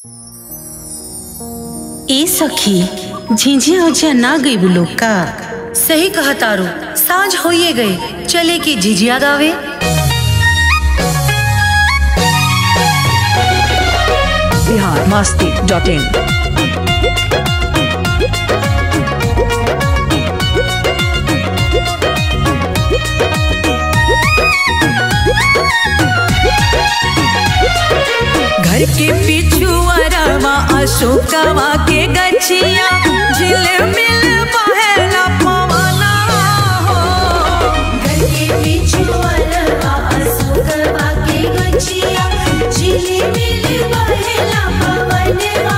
ए सखी झिझिया उझिया ना गई लोग का सही कहा तारू साँझ होइए गए चले की झिझिया गावे बिहार मस्ती डॉट इन घर के पिछुअरवा अशोकवा के गछिया झिल मिल बहेला पवना हो घर के पिछुअरवा अशोकवा के गछिया झिलिमिली बहेला पवनवा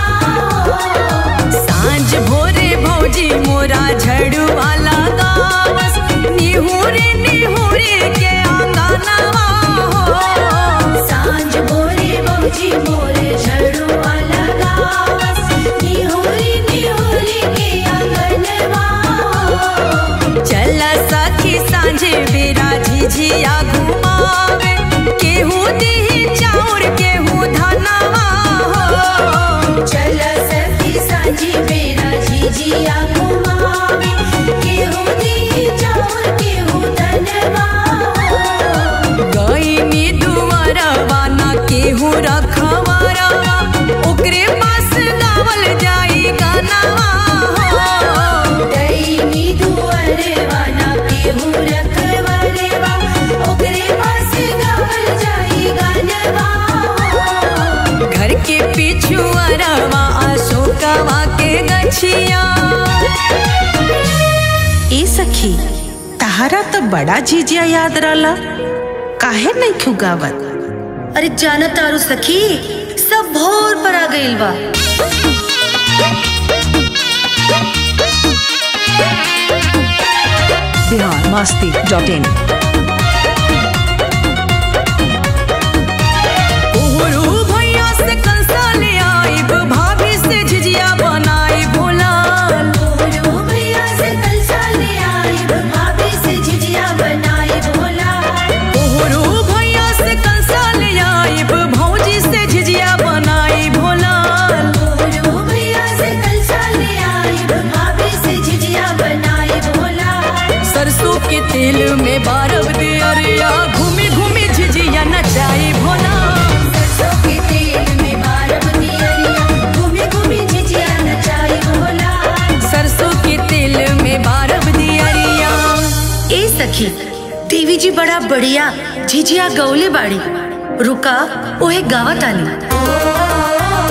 सांझ भोरे भौजी मोरा झड़ुआ लगावस निहुरे निहुरे के आंगनवा हो सांझ भोरे बौजी मोरे झड़ुआ लगावस निहुरी निहुरी के आंगनवा चल सखी सांझे बेरा झिझिया घुमावे केहू दीही चाउर केहू धनवा हो चल सखी सांझी मेरा झिझिया घुमावे केहू दी चाउर केहू धनवा गईनी दुआरवा ना केहू रखवारवा ओकरे पास गावल जाई गानवा हो दैनी दुअरवा ना केहू रखवरवा ओकरे पास गावल जाई गानवा घर के पिछुअरवा अशोकवा के गछिया ए सखी तहारा तो बड़ा झिझिया याद रहला काहे नहीं खुगावत अरे जाना तारू सखी सब भोर पर आ गइल बा बिहार मस्ती डॉट इन ओहरो भैया से कंसा ले आइब भाभी से झिझिया बनाई भोलाल तोरो भैया से कलसा ले आई भाभी से झिझिया बनाई भोला ओहरो भैया से कंसा ले आइब भौजी से झिझिया बनाई भोलाल तोरो भैया से कलसा ले आई भाभी से झिझिया बनाई भोला सरसों के तेल में बारब दे अरिया घूमी घूमी झिझिया नचाई भोलाल सरसों के तेल में बारब दियरिया घूमी घूमी झिझिया नचाई भोला सरसों के तेल में बारब दी अरिया ए सखी देवी जी बड़ा बढ़िया झिझिया गौले बाड़ी रुका ओहे गावत आनी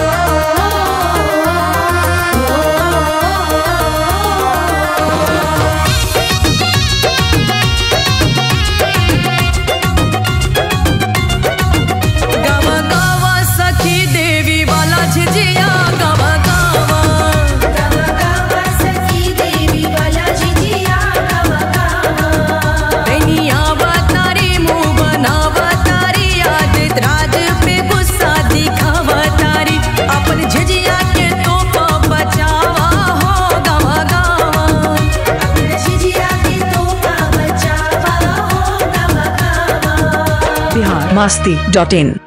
गावा गावा सखी देवी वाला झिझिया गावा गावा गावा गावा सखी देवी वाला झिझिया गावा गावा दैनिया बतारी मुंह बनावतारी आदित राज पे गुस्सा दिखावतारी अपन झिझिया के तो बचावा हो गावा गावा झिझिया के तोहफा बचावा हो गावा गावा बिहार मस्ती डॉट इन